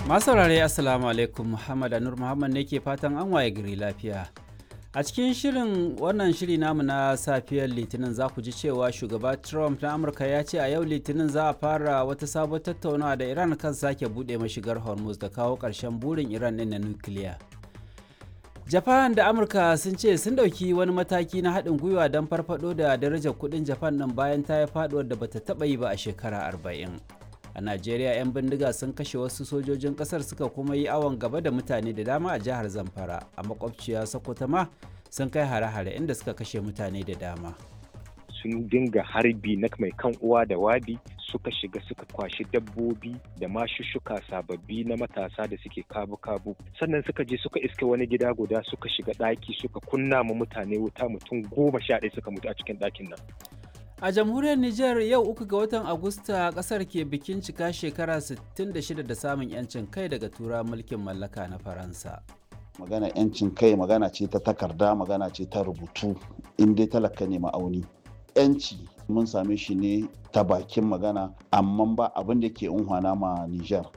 Masu saurare Assalamu alaikum Muhammad Anur Muhammad ne ke fatan an waye gari lafiya. A cikin shirin wannan shiri namu na safiyar Litinin za ku ji cewa shugaba Trump na Amurka ya ce a yau Litinin za a fara wata sabon tattaunawa da Iran kan sake buɗe mashigar Hormuz da kawo ƙarshen burin Iran ɗin na nukiliya. Japan da Amurka sun ce sun ɗauki wani mataki na haɗin gwiwa don farfaɗo da darajar kuɗin Japan ɗin bayan ta yi faɗuwar da bata taɓa yi ba a shekara arba'in. a najeriya 'yan bindiga sun kashe wasu sojojin kasar suka kuma yi awon gaba da mutane da dama a jihar zamfara a makwabciya sokoto ma sun kai hare-hare inda suka kashe mutane da dama sun dinga harbi na mai kan uwa da wabi suka shiga suka kwashi dabbobi da mashushuka sababbi na matasa da suke kabu-kabu sannan suka je suka iske wani gida guda suka shiga ɗaki suka kunna ma mutane wuta mutum goma sha ɗaya suka mutu a cikin ɗakin nan A jamhuriyar Nijar yau uku ga watan Agusta kasar ke bikin cika shekara 66 da samun 'yancin kai daga tura mulkin mallaka na Faransa. Magana 'yancin kai magana ce ta takarda magana ce ta rubutu in dai talaka ne ma'auni. 'Yanci mun same shi ne ta bakin magana amma ba abin da ke unhwana ma Nijar.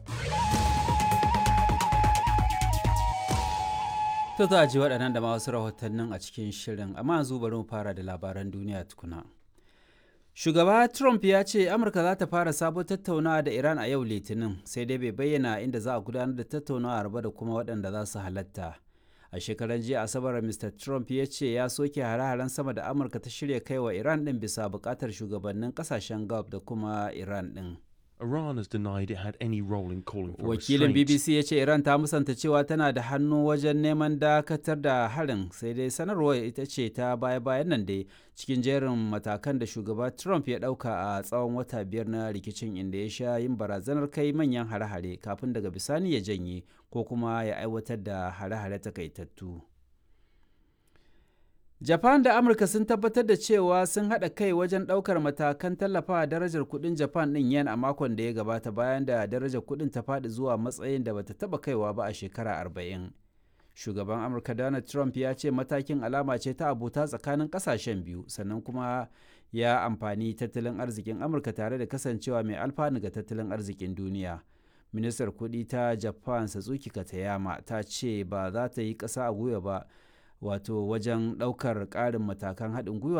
To za a ji waɗannan da ma wasu rahotannin a cikin shirin amma yanzu bari mu fara da labaran duniya tukuna. Shugaba Trump ya ce Amurka za ta fara sabon tattaunawa da Iran a yau Litinin sai dai bai bayyana inda za a gudanar da tattaunawa ba da kuma waɗanda za su halatta. A shekaran jiya Asabar Mr. Trump ya ce ya soke hare-haren sama da Amurka ta shirya kai wa Iran ɗin bisa buƙatar shugabannin ƙasashen Gulf da kuma Iran ɗin. Iran has denied it had any role in calling for Wakilin restraint. BBC ya ce Iran ta musanta cewa tana da hannu wajen neman dakatar da harin sai dai sanarwar ita ce ta baya-bayan nan dai cikin jerin matakan da shugaba Trump ya ɗauka a tsawon wata biyar na rikicin inda ya sha yin barazanar kai manyan hare-hare kafin daga bisani ya janye ko kuma ya aiwatar da hare-hare takaitattu. Japan da Amurka sun tabbatar da cewa sun haɗa kai wajen ɗaukar matakan tallafawa darajar kuɗin Japan ɗin yen a makon da ya gabata bayan da darajar kuɗin ta faɗi zuwa matsayin da bata taɓa kaiwa ba a shekara arba'in. Shugaban Amurka Donald Trump ya ce matakin alama ce ta abota tsakanin ƙasashen biyu sannan kuma ya amfani tattalin arzikin Amurka tare da kasancewa mai alfanu ga tattalin arzikin duniya. Ministar kuɗi ta Japan Satsuki Katayama ta ce ba za ta yi ƙasa a gwiwa ba wato wajen ɗaukar ƙarin matakan haɗin gwiwa